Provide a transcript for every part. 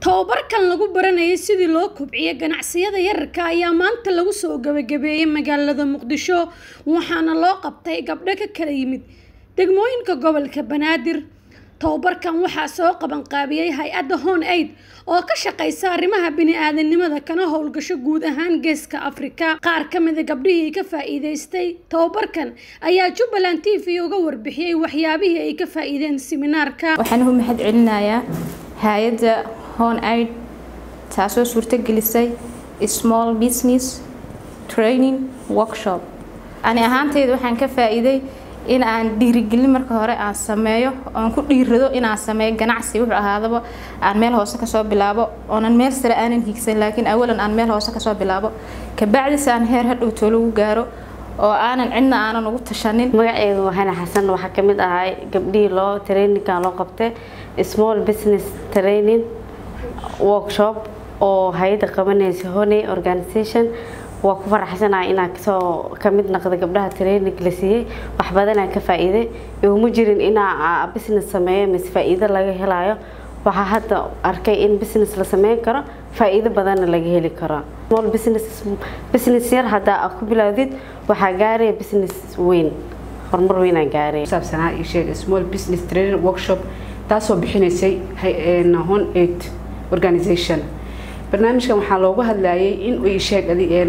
tababarkan lagu baranayay sidii loo kobciyo ganacsiyada yararka ayaa maanta lagu soo gabagabeeyey magaalada muqdisho waxaana loo qabtay gabdho ka kala yimid degmooyinka gobolka banaadir tababarkan waxaa soo qabanqaabiyey hay-adda hon aid oo ka shaqeysa arrimaha bini-aadanimada kana howlgasho guud ahaan geeska afrika qaar ka mida gabdhihii ka faa-iideystay tababarkan ayaa jubbaland t v uga warbixiyey waxyaabihii ay ka faa-iideen siminaarka waxaan u mahad celinayaa hay-adda hon aid taasoo suurtagelisay small business training workshop ani ahaanteyda waxaan ka faa-iiday in aan dhiirigelin marka hore aan sameeyo oon ku dhiirado inaan sameeyo ganacsi wuxuu ahaadaba aan meel hoose kasoo bilaabo oonan meel sare aanan hiigsan laakiin awalan aan meel hoose kasoo bilaabo kabacdis aan heer hadhow too lagu gaaro oo aanan cidna aanan ugu tashanin magaceedu waxayna xasan waxaa ka mid ahay gabdhihii loo traininkan loo qabtay small business training workshop oo hay-adda qabanaysa honey organization waa ku faraxsanahay inaan kasoo kamid naqda gabdhaha training la siiyey wax badanaan ka faa-iiday iguma jirin inaa business sameeyo mise faa-iido laga helayo waxaa hadda arkay in business la sameyn karo faa-iido badanna laga heli karo small business business yar haddaa aad ku bilowdid waxaa gaaraya business weyn horumar weynaan gaaraya saabsanaa ii sheeg small business training workshop taasoo bixinaysay hon aid organization barnaamijkan waxaa loogu hadlayay in uu sheeg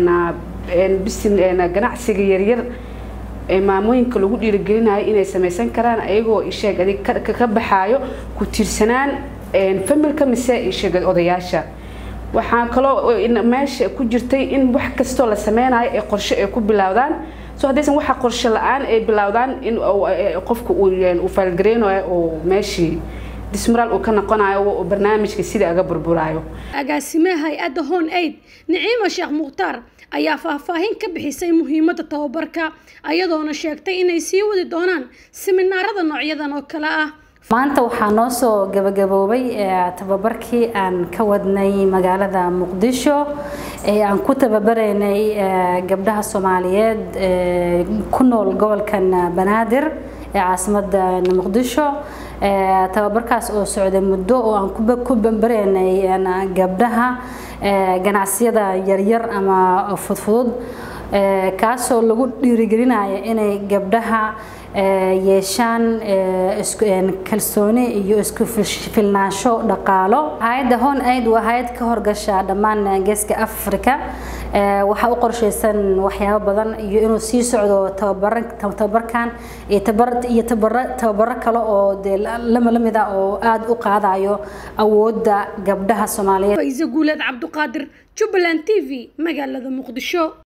ganacsiga yaryar ee maamooyinka lagu dhiirigelinayo inay samaysan karaan ayagoo isheeg adig ka baxaayo ku tiirsanaan familka mise isheeg odayaasha waxaa kaloo meesha ku jirtay in wax kastoo la sameynayo ee qorshe ay ku bilowdaan so haddaysan waxa qorshe la-aan ay bilowdaan in qofka uu faalgareynayo oo meeshii dismaraal uu ka noqonayo barnaamijka sida aga burburaayo agaasimaha hay-adda hon aid niciima sheekh mukhtaar ayaa faahfaahin ka bixisay muhiimadda tababarka ayadoona sheegtay inay sii wadi doonaan siminaarada noocyadan oo kale ah maanta waxaa noo soo gabagaboobay tababarkii aan ka wadnay magaalada muqdisho ee aan ku tababaraynay gabdhaha soomaaliyeed ku nool gobolkan banaadir ee caasimada muqdisho tababarkaas oo socday muddo oo aan ku bambaraynay gabdhaha ganacsiyada yaryar ama fudfudud kaasoo lagu dhiirigelinaya inay gabdhaha yeeshaan kalsooni iyo isku filnaansho dhaqaalo hay-adda hon aid waa hay-ad ka horgasha dhammaan geeska africa waxaa u qorshaysan waxyaabo badan iyo inuu sii socdo tababarkan iyo tababaro kale oo dee lama lamid ah oo aada u qaadayo awoodda gabdhaha soomaaliyeed faiise guuleed cabduqaadir jubbaland t v magaalada muqdisho